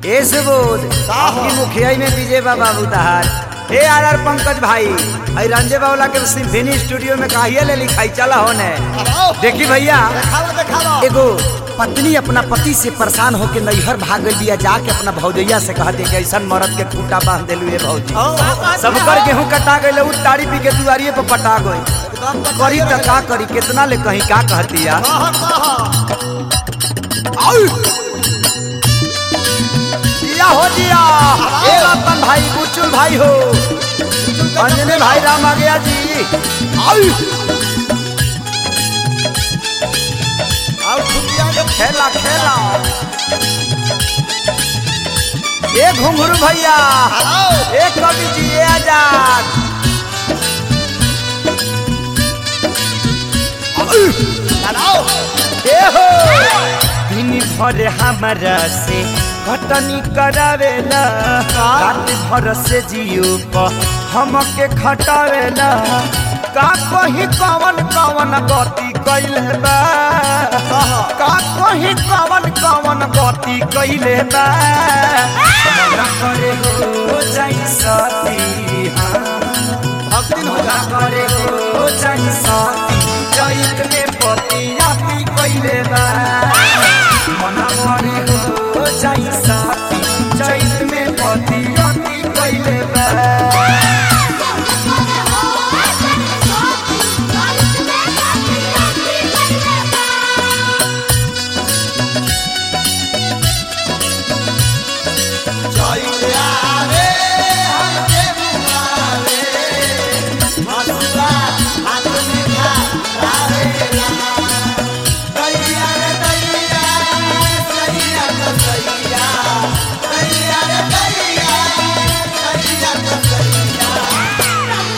ए सुबोध का हो? आपकी मुखिया में विजय बाबा उतार ए आर आर पंकज भाई आई रंजे बावला के सिम्फनी स्टूडियो में काहिया ले लिखाई चला होने आओ देखी भैया देखावा देखावा एगो पत्नी अपना पति से परेशान होके नैहर भाग गई बिया जाके अपना भौजैया से कहते कि ऐसा मरद के खूंटा बांध दिलू ये भौजी आओ सबकर गेहूं कटा गई उ ताड़ी पी के दुआरिये पर पटा गई एकदम तो करी त का करी कितना ले कहीं का कहती या कहा कहा दिया हो दिया ए रतन भाई बुचुल भाई हो अंजने भाई राम आ गया जी आओ आओ छुट्टियां के खेला खेला ए घुंघरू भैया आओ ए कवि जी ए आजाद आओ ए हो दिन भर हमारा से घटनी करावेला रात भर से जियो प हमके खटावेला का कहीं कवन कवन गति कैले बा का कहीं कवन कवन गति कैले बा मन करे हो जाई सती हाँ भक्ति हो जा करे हो जाई सती चैत में पतिया पी कैले बा मन करे हो जाई सती चैत में पतिया पी कैले बा जय आवे हमके बुलावे हसुआ हाथ में खा लावे दैया रे दैया दैया तो दैया दैया रे दैया दैया तो दैया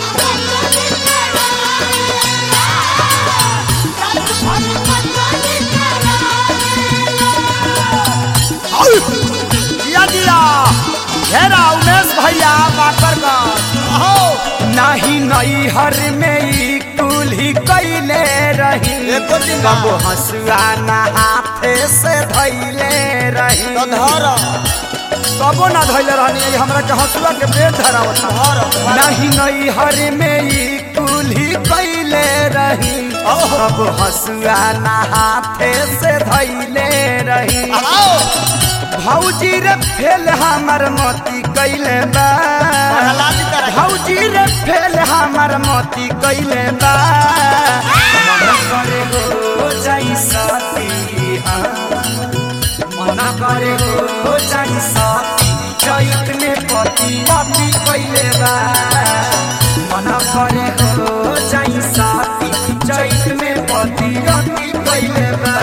दिया दिया घेरा उमेश भैया बाकर का आओ नाही नई हर में ई कुल्ही कैले रही एको दिन ना। कबो हंसुआ ना हाथे से धैले रही तो धर कबो ना धैले रहनी ई हमरा के हंसुआ के पेट धरावत धर नहीं नई हर में ई कुल्ही कैले रही ओहो। कबो हंसुआ ना हाथे से धैले रही आओ भौजी रे फेल हमर मोती कैले बा प्रहलादी तरह भौजी रे फेल हमर मोती कैले बा मन करे हो जाई सती हाँ। मन करे हो जाई सती चैत में पति पति कैले बा मन करे हो जाई सती चैत में पति पति कैले बा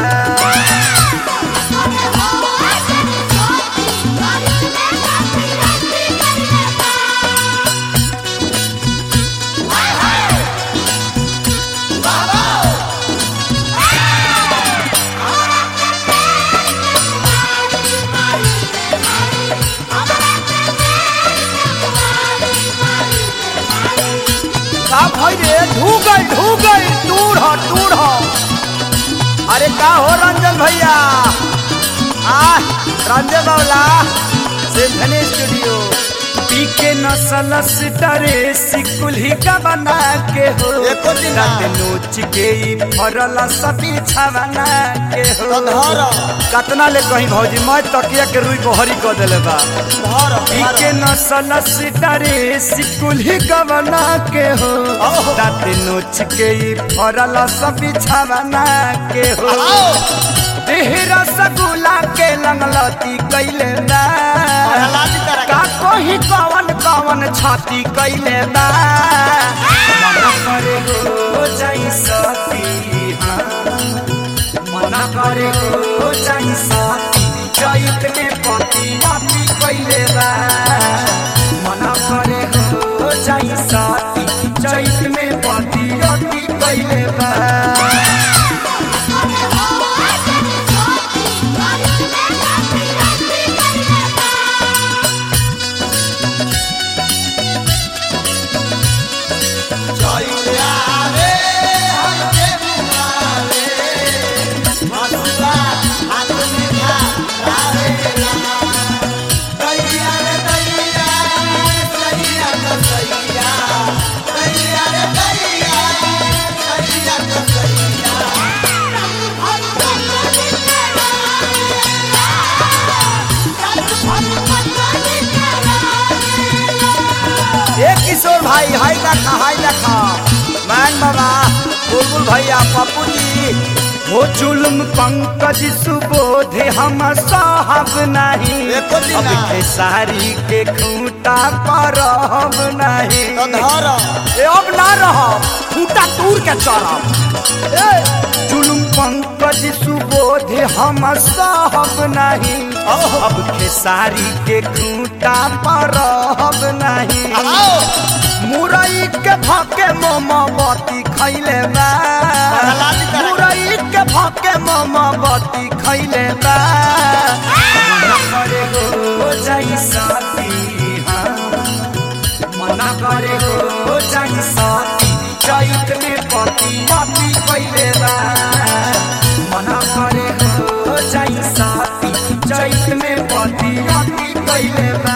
का भाई रे ढूगल ढूगल दूर हो दूर हो अरे का हो रंजन भैया आ रंजन बावला सिम्फनी स्टूडियो पी के नसल सितारे सिकुल्ही का बना के हो एको दिन ना। रात नोच के ई फरल सभी छवना के हो तो धर कतना ले कहीं भौजी मैं तकिया के रुई बहरी कर देले बा धर पीके नसल सितारे सिकुल्ही गवना के हो ओहो। दाँत नोच के ई फरल सब बिछावना के हो आओ देह रसगुल्ला के लंगलती कैले बा प्रहलादी तरह का कोही कवन कवन छाती कैले बा मन करे हो जाई सती हाँ। मन करे हो जाई सती चैत में पति पति कैले बा मन करे हो जाई सती चैत में पति पति कैले बा जय आवे हमके बुलावे हसुआ हाथ में खा लावे किशोर भाई हाय देखा हाय देखा मैन बाबा बुलबुल भैया पप्पू जी हो जुल्म पंकज सुबोध हम साहब नहीं एको दिन अब ना। खेसारी के खूंटा पर हम नहीं तो धर ए अब ना रह खूंटा तूर के चढ़ब ए जुल्म पंकज सुबोध हम साहब नहीं अब खेसारी के खूंटा पर हम नहीं आओ मुरई के भाके मोमबत्ती खैले बा लाली तरह। मुरई के भाके मोमबत्ती खैले बा मना करे हो जाई साथी हाँ। मना करे हो जाई साथी चैत में पति पति खैले बा मना करे हो जाई साथी चैत में पति पति खैले बा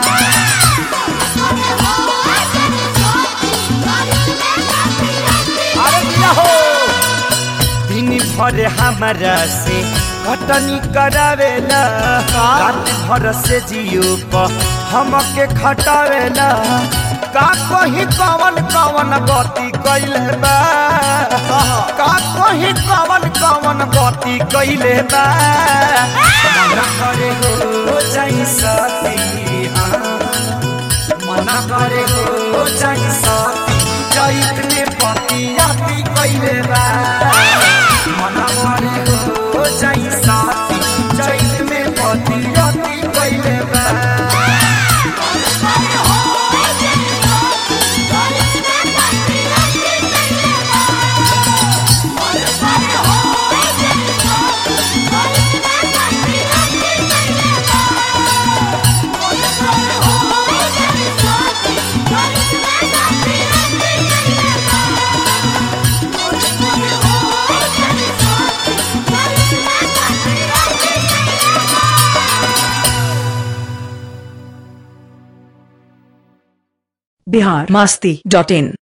अरे दिया हो दिन भर हमारा से कटनी करावेला रात भर से जियो प हमके खटावेला का कहीं कवन कवन गति कैले बा का कहीं कवन कवन गति कैले बा मना करे हो जाई सती हाँ मना करे हो जाई साथी चैत में पतियाती कैले बा मना करे हो जाई साथी चैत में पतियाती कैले बा बिहार मस्ती डॉट इन